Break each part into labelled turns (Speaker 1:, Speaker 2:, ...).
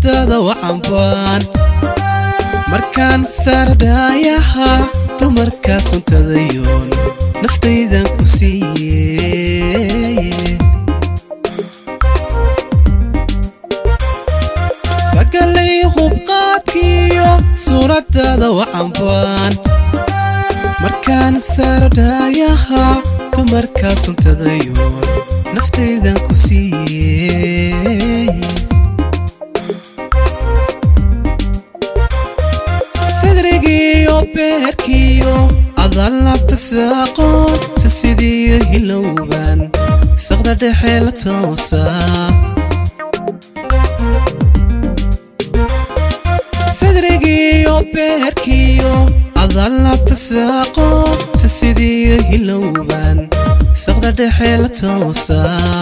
Speaker 1: suuradaada wacanbaan markaan saardhaayaha dumarkaa suntadayoon naftaydan ku siiye sagalay hubqaadkiyo suuradaada wacanbaan markaan saardhaayaha dumarkaa suntadayoon naftaydan ku siiye sadrigiyo beerkiyo adaan labta saaqoon si sidii hilowban saqda dhexe la toosaa sadrigiyo beerkiyo adaan labta saaqoon si sidii hilowban saqda dhexe la toosaa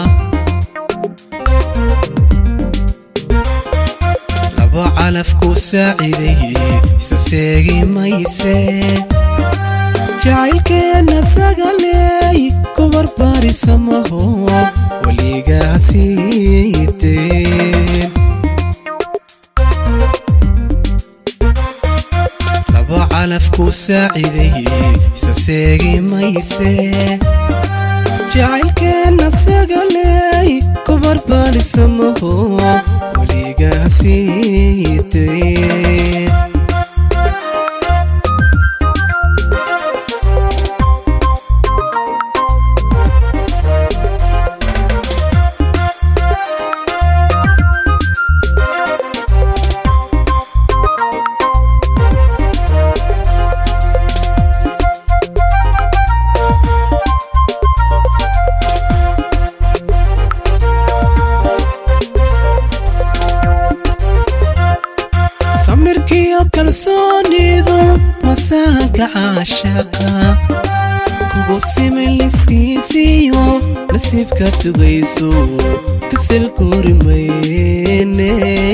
Speaker 1: laba calafku saaciidaye isa seegi mayse jacaylkeenna sagaleey ku barbaarisa maho weligaa siideen laba calafku saaciidaye isa seegi mayse jacaylkeenna sagaleey ku barbaarisa maho weligaa siideen samirkiyo kalsoonidu masaanka caashaqa kugu simin liskiisiyo nasiibkaad sugayso kasal koori mayne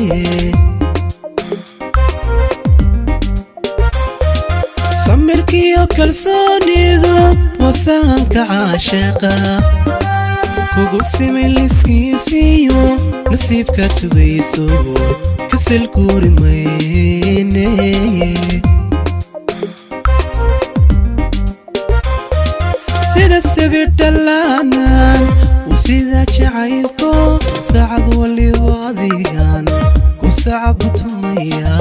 Speaker 1: samirkiyo kalsoonidu masaanka caashaqa kugu simin liskiisiyo nasiibkaad sugayso kasal koori mayne sida sabir dhallaanan u sida jacaylko saacad waliba adigan ku sacabatumaya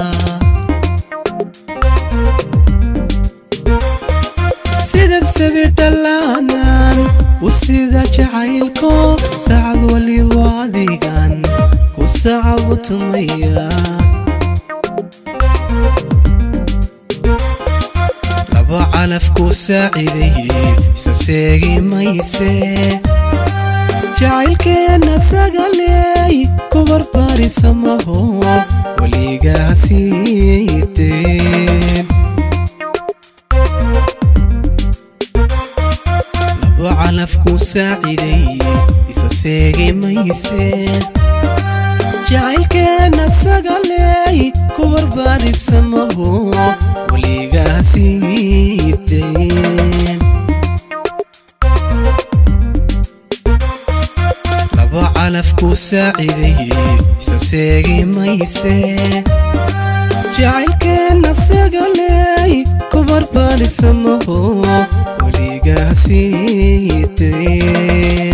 Speaker 1: sida sabir dhallaanan u sida jacaylko saacad waliba adigan ku sacabatumaya laba calafku saaciidaye isa seegi mayse jacaylkeenna sagaleey ku barbaarisa maho weligaa siideen laba calafku saaciidaye isa seegi mayse jacaylkeenna sagaleey ku barbaarisa maho weligaa siideen laba calafku saaciidaye isa seegi mayse jacaylkeenna sagaleey ku barbaarisa maho weligaa siideen